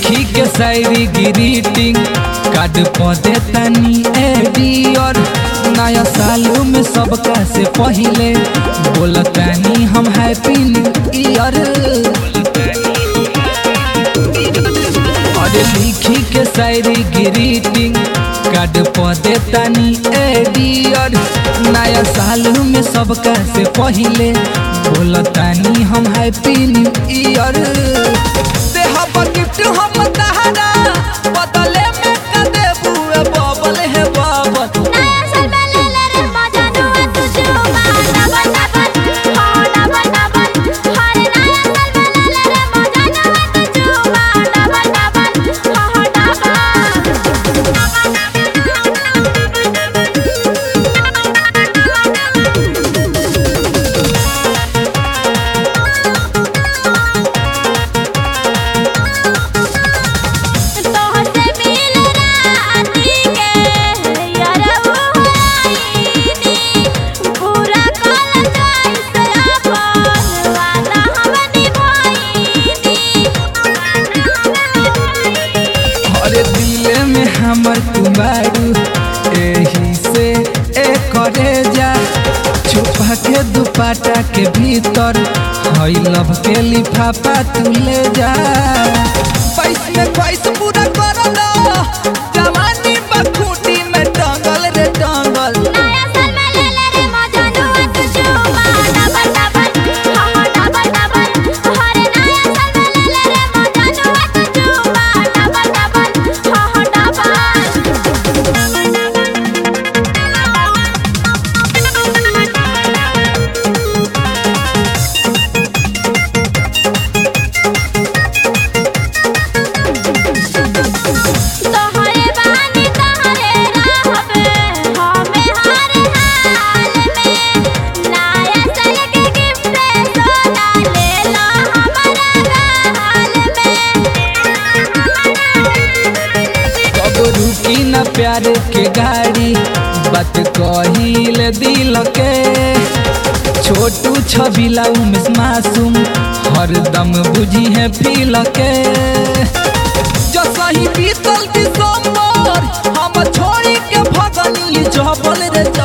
लिखी के शायरी greeting card पौधे तनी एडियर नया साल में सबका से पहले बोलतानी हम हैप्पी न्यू ईयर अरे लिखी के शायरी ग्रीटिंग कार्ड पौधे तनी एडियर नया साल में सबका से पहले बोलतानी हम हैप्पी न्यू ईयर देहब गिफ्ट हम तहरा बदले में का देबू ए बबल हे बबल नया साल में ले ले रे मजा नुआ तू जुमा डबल डबल हो डबल डबल हर नया साल में ले ले रे मजा नुआ तू जुमा डबल डबल हो डबल तोहसे मिल राती के यारऊ आईनी पूरा कल जाई से अपन वादा हम निभाईनी अरे दिल में हमर कुमारू एही से ए करे जा छुपा के दुपाटा के भीतर हई लव के लिफाफा तू ले जा पैस में पैस पूरा कर लो जवानी बखूटी में टंगल रे टंगल नया साल में ले ले रे मजा नुआ तू जुमा डबल डबल हो डबल डबल हर नया साल में ले ले रे मजा नुआ तू जुमा डबल डबल हो तोहरे बानी तोहरे रहबे हमें हर हाल में नया साल के गिफ्ट सोना ले लो हमारा हाल में कब रुकी न प्यार के गाड़ी बात कहिल दिल के छोटू छबिला उमेश मासूम हरदम बुझी है फील के जो सही बीतल दिसंबर हम छोड़ी के भगनी जबल रे